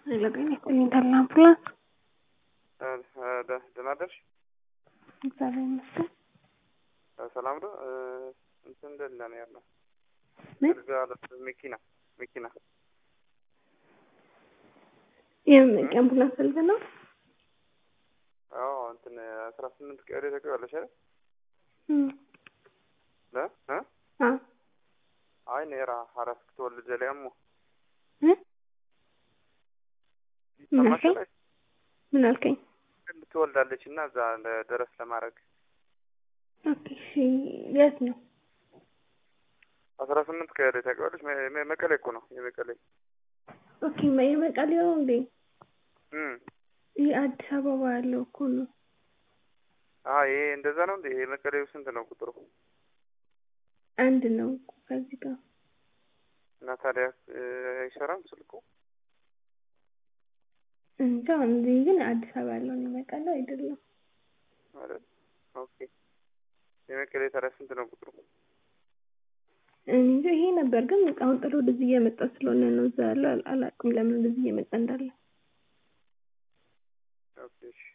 ለጤና ይስጥልኝ አምቡላንስ ደህና አደርሽ? እግዚአብሔር ይመስገን። ሰላም ነው። እንትን እንደላ ነው ያለው ምን መኪና መኪና የአምቡላንስ ፈልግ ነው? አዎ እንትን አስራ ስምንት ቀሪ ተቀበለሽ አይደል? እም ለ እ አ አይ ኔራ ሀራስ ክትወልድ ዘሊያሙ እ ምን ሰማሽ አልከኝ? ምን አልከኝ? ትወልዳለች እና እዛ ደረስ ለማድረግ ኦኬ እሺ፣ የት ነው? አስራ ስምንት ቀሪ ተቀበለሽ። መቀሌ እኮ ነው የመቀሌ ኦኬ የመቀሌው እንዴ? እም ይህ አዲስ አበባ ያለው እኮ ነው። አዎ ይሄ እንደዛ ነው እንዴ? የመቀሌው ስንት ነው ቁጥሩ? አንድ ነው እኮ ከዚህ ጋር እና ታዲያ አይሰራም ስልኩ? እንጃ እንዲህ ግን አዲስ አበባ ያለው ነው የመቀሌው አይደለም። ማለት ኦኬ። የመቀሌ ታዲያ ስንት ነው ቁጥሩ? እንጃ ይሄ ነበር ግን አሁን ጥሎ ወደዚህ እየመጣ ስለሆነ ነው እዛ ያለው አላውቅም ለምን ወደዚህ እየመጣ እንዳለ። ኦኬ እሺ